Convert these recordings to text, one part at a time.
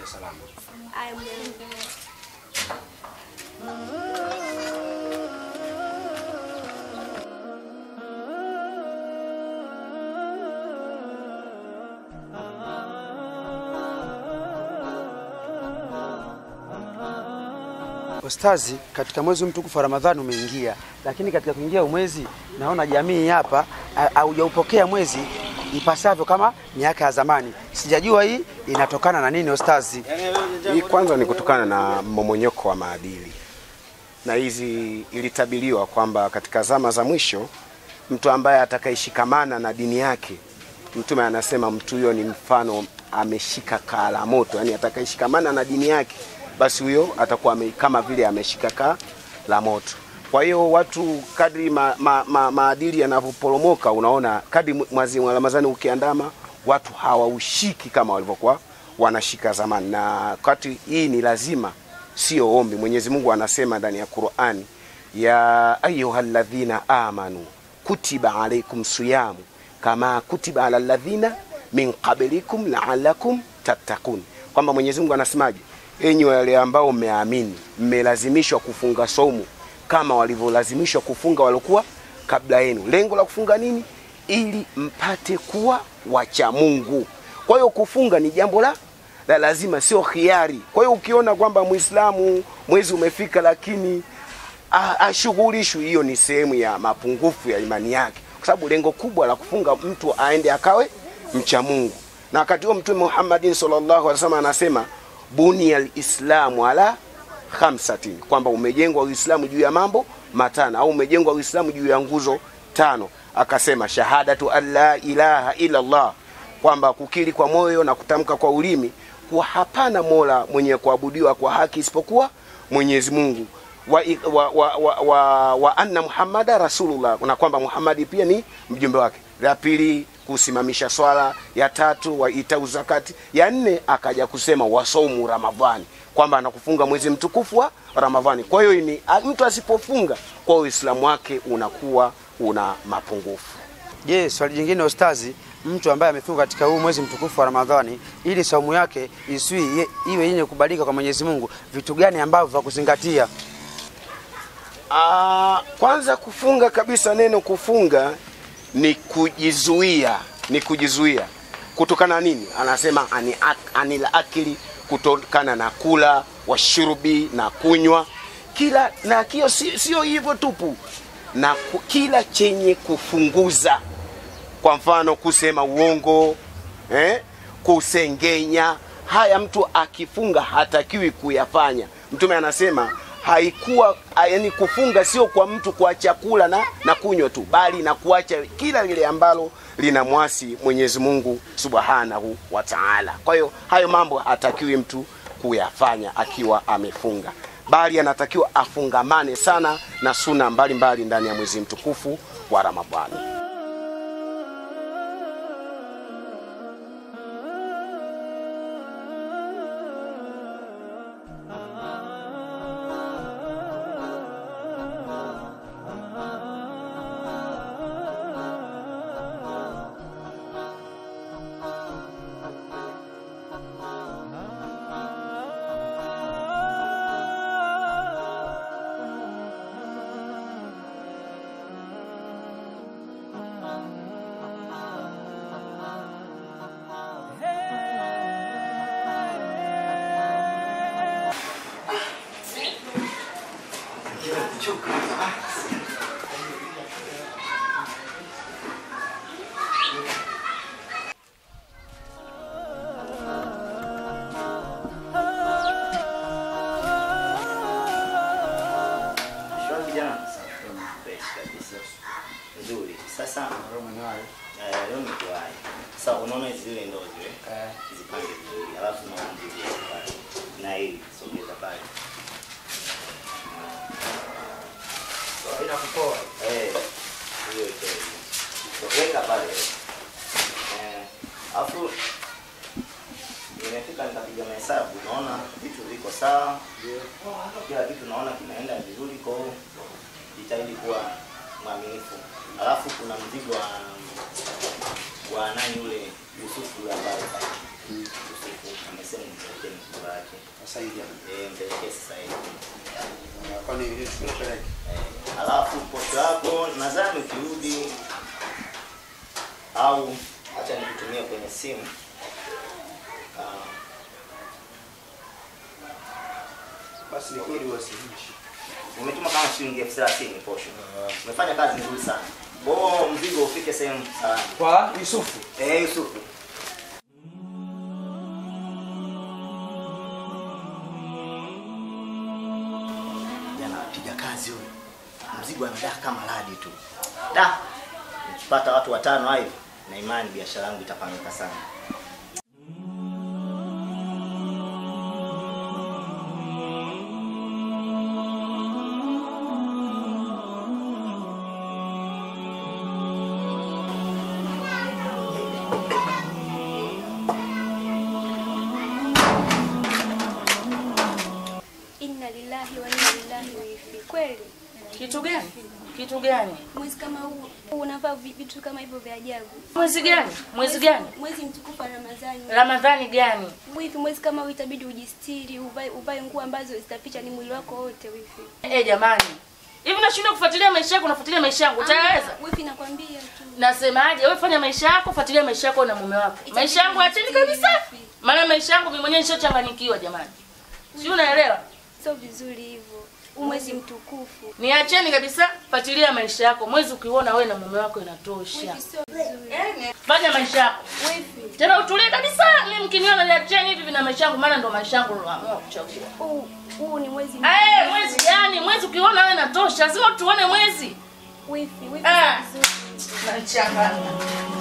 salama. Aya, mjane. Ustazi, katika mwezi mtukufu wa Ramadhani umeingia, lakini katika kuingia mwezi naona jamii hapa ha- haujaupokea mwezi ipasavyo kama miaka ya zamani. Sijajua hii inatokana na nini Ustazi? Hii kwanza ni kutokana na mmomonyoko wa maadili, na hizi ilitabiliwa kwamba katika zama za mwisho mtu ambaye atakayeshikamana na dini yake, Mtume anasema mtu huyo ni mfano ameshika kaa la moto, yani atakayeshikamana na dini yake, basi huyo atakuwa ame, kama vile ameshika kaa la moto. Kwa hiyo watu kadri ma, ma, ma, maadili yanavyoporomoka, unaona kadri mwezi wa Ramadhani ukiandama, watu hawaushiki kama walivyokuwa wanashika zamani, na kati hii ni lazima, sio ombi. Mwenyezi Mungu anasema ndani ya Qur'ani, ya ayyuhalladhina amanu kutiba alaikum siyamu kama kutiba ala alladhina min qablikum la'allakum tattaqun, kwamba Mwenyezi Mungu anasemaje? Enyi wale ambao mmeamini, mmelazimishwa kufunga saumu kama walivyolazimishwa kufunga waliokuwa kabla yenu. Lengo la kufunga nini? Ili mpate kuwa wacha Mungu. Kwa hiyo kufunga ni jambo la la lazima, sio khiari. Kwa hiyo ukiona kwamba Muislamu mwezi umefika lakini a- ashughulishwi, hiyo ni sehemu ya mapungufu ya imani yake, kwa sababu lengo kubwa la kufunga mtu aende akawe mcha Mungu. Na wakati huo Mtume Muhammadin sallallahu alaihi wasallam anasema bunia lislamu ala khamsatin, kwamba umejengwa Uislamu juu ya mambo matano au umejengwa Uislamu juu ya nguzo tano. Akasema shahadatu an la ilaha illa Allah, kwamba kukiri kwa moyo na kutamka kwa ulimi kuwa hapana mola mwenye kuabudiwa kwa haki isipokuwa Mwenyezi Mungu wa, wa, wa, wa, wa, wa anna Muhammada rasulullah, na kwamba Muhammadi pia ni mjumbe wake. La pili kusimamisha swala, ya tatu wa itau zakati, ya nne akaja kusema wasaumu Ramadhani, kwamba anakufunga mwezi mtukufu wa Ramadhani. Kwa hiyo ni a- mtu asipofunga kwa Uislamu wake unakuwa una mapungufu. Je, swali jingine Ustazi, mtu ambaye amefunga katika huu mwezi mtukufu wa Ramadhani ili saumu yake isiwi ye- iwe yenye kubalika kwa Mwenyezi Mungu, vitu gani ambavyo vya kuzingatia? Ah, kwanza kufunga kabisa, neno kufunga ni kujizuia, ni kujizuia kutokana na nini? Anasema ani, ak- anil akili, kutokana na kula, washurubi na kunywa, kila na kio si- sio hivyo tupu, na ku, kila chenye kufunguza, kwa mfano kusema uongo eh, kusengenya. Haya mtu akifunga hatakiwi kuyafanya. Mtume anasema haikuwa yani, kufunga sio kwa mtu kwa chakula na, na kunywa tu, bali na kuacha kila lile ambalo linamwasi Mwenyezi Mungu Subhanahu wa Ta'ala. Kwa hiyo hayo mambo hatakiwi mtu kuyafanya akiwa amefunga, bali anatakiwa afungamane sana na suna mbalimbali ndani ya mwezi mtukufu wa Ramadhani. Shwari kijana. Fresh kabisa. Nzuri. Sasa eh, leo ni kuwahi. Sasa unaona hizi zile ndoo zile? Zipange vizuri. Alafu naona ndio pale. Na hii sogeza pale. Eh. Hiyo ito. Weka pale. Eh. Alafu nimefika nikapiga mahesabu, naona vitu viko sawa, kila kitu naona kinaenda vizuri, kwa hiyo jitahidi kuwa mwaminifu. Alafu kuna mzigo wa wa nani yule Yusufu yule ambaye Yusufu amesema nileteni Sasa hivi hapa. Eh, mpelekee sasa hivi. Kwani nichukue peleke? Eh, alafu posho yako nadhani ukirudi au acha nikutumie kwenye simu Ah, Basi ni kweli wasilisha. umetuma kama shilingi elfu thelathini posho. Umefanya kazi nzuri sana. Bora mzigo ufike sehemu salama. Kwa Yusufu. Eh, Yusufu. Jana piga kazi huyo. Mzigo anadaa kama radi tu. Da. Nikipata watu watano hivi na imani biashara yangu itapanuka sana. Inna lillahi wa inna ilaihi raji'un. Kweli Kitu gani? Kitu gani? mwezi kama huu huu unavaa vi- vitu kama hivyo vya ajabu. Mwezi gani? Mwezi gani? Mwezi mtukufu wa Ramadhani. Ramadhani gani? Wifi, mwezi kama huu itabidi ujistiri, uvae uvae nguo ambazo zitaficha ni mwili wako wote wifi. Eh, jamani. Hivi unashindwa kufuatilia maisha yako, unafuatilia maisha yangu. Utaweza? Wifi, nakwambia tu. Nasemaje? Wewe fanya maisha yako, fuatilia maisha yako na mume wako. Maisha yangu acheni kabisa. Maana maisha yangu mimi mwenyewe nishachanganyikiwa jamani. Si unaelewa? Sio vizuri hivyo. Huu mwezi mtukufu. Niacheni kabisa, fuatilia maisha yako. Mwezi ukiona wewe na mume wako inatosha. Wifi, sio vizuri. Fanya maisha yako. Wifi, Tena utulie kabisa. Mimi mkiniona niacheni hivi vina maisha yangu maana ndo maisha yangu niloamua kuchagua. huu huu ni mwezi Eh, mwezi gani? Mwezi ukiona wewe inatosha. Lazima tuone mwezi. Wifi, wifi, Ah. sio vizuri. Nachanganya.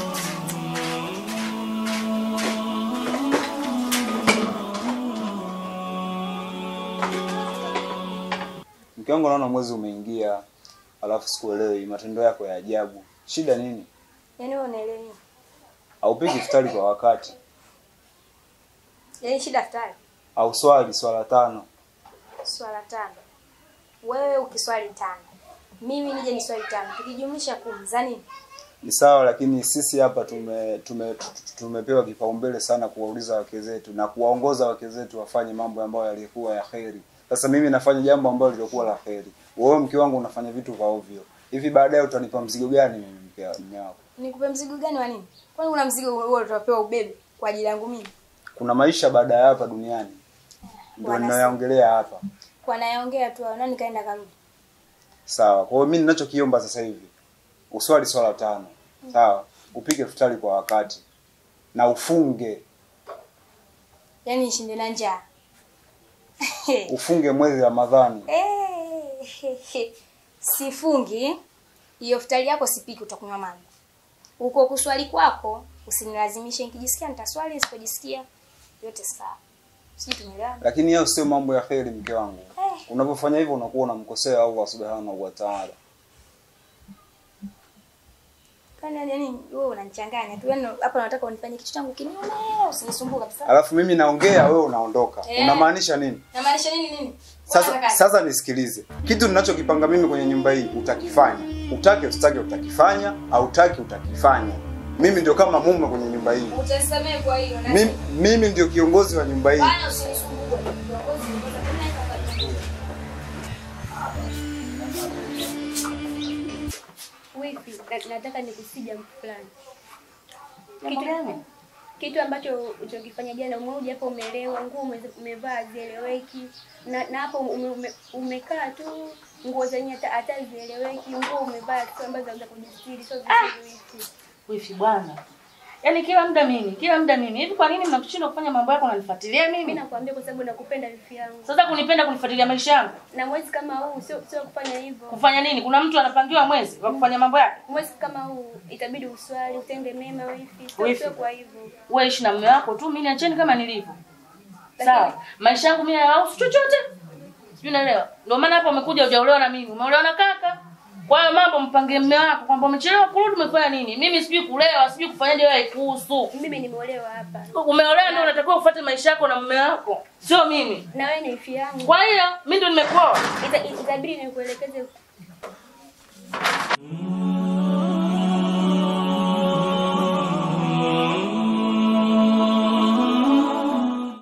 Mke wangu naona mwezi umeingia, alafu sikuelewi matendo yako ya ajabu. Shida nini? Yaani wewe unaelewa nini? Haupiki iftari kwa wakati, Yaani shida daftari au swali swala tano. swala tano. Wewe ukiswali tano. Mimi nije ni swali tano. Tukijumlisha kumi za nini? Ni sawa, lakini sisi hapa tume, tume, tu- tu- tumepewa kipaumbele sana kuwauliza wake zetu na kuwaongoza wake zetu wafanye mambo ambayo yalikuwa ya kheri. Sasa mimi nafanya jambo ambalo lilikuwa la kheri, wewe mke wangu unafanya vitu vya ovyo. Hivi baadaye utanipa mzigo gani mimi mke mume wako? Nikupe mzigo gani wa nini? Kwani kuna mzigo huo utapewa ubebe kwa ajili yangu mimi? Kuna maisha baada ya hapa duniani, ndio Wanasema. ninayoongelea hapa. Kwa nayeongea tu hao, nani kaenda karudi? Sawa. Kwa hiyo mimi ninachokiomba sasa hivi uswali swala tano. Sawa. Upike futari kwa wakati na ufunge Yaani nishinde na njaa. ufunge mwezi Ramadhani. Eh, Sifungi. Hiyo futari yako sipiki utakunywa maji. Uko kuswali kwako usinilazimishe nikijisikia nitaswali nisipojisikia yote sawa. Sijui tumeelewana? Lakini hayo sio mambo ya kheri mke wangu. Eh. Unapofanya hivyo unakuwa unamkosea Allah Subhanahu wa Ta'ala. Kwani yani wewe unanichanganya tu. Yaani hapa nataka unifanye kitu changu kinyume, usinisumbue kabisa. Alafu mimi naongea wewe unaondoka. Eh. Unamaanisha nini? Namaanisha nini nini? Sasa sasa nisikilize. Kitu ninachokipanga mimi kwenye nyumba hii utakifanya. Utake usitake utakifanya, hautaki utakifanya. Mimi ndio kama mume kwenye nyumba hii. Utasamee kwa hiyo na Mimi, mimi ndio kiongozi wa nyumba hii. bana usinisumbue. Kiongozi ngoja kuna Wifi, na- nataka nikusi jambo fulani. Jambo gani? Kitu ambacho ulichokifanya jana, umeuja hapo umelewa, nguo ume- umevaa zieleweki, na na hapo ume, ume, umekaa tu nguo zenye hata hata zieleweki, nguo umevaa tu ambazo za kujistiri, sio vizuri wifi. Wifi bwana. Yaani kila muda mimi, kila muda mimi. Hivi kwa nini mnakushindwa kufanya mambo yako unanifuatilia Mimi mimi? nakwambia kwa sababu nakupenda wifi yangu, Sasa kunipenda kunifuatilia maisha yangu. na mwezi kama huu sio sio kufanya hivyo. Kufanya nini? Kuna mtu anapangiwa mwezi wa kufanya mambo yake? Mwezi kama huu itabidi uswali, utende mema wifi, sio Wifi. sio kwa hivyo. Wewe ishi na mume wako tu, mimi niacheni kama nilivyo. Sawa. Maisha yangu mimi hayahusu chochote. Sijui unaelewa. Ndio maana hapo umekuja hujaolewa na mimi. Umeolewa na kaka. Kwa hiyo mambo mpangie mume wako kwamba umechelewa kurudi umefanya nini? Mimi sijui kulewa, sijui kufanyaje wewe kuhusu. Mimi nimeolewa hapa Umeolewa ndio unatakiwa ufuate maisha yako na mume wako. Sio mimi. na wewe ni wifi yangu, Kwa hiyo mimi ndio nimekuoa. Ita- itabidi nikuelekeze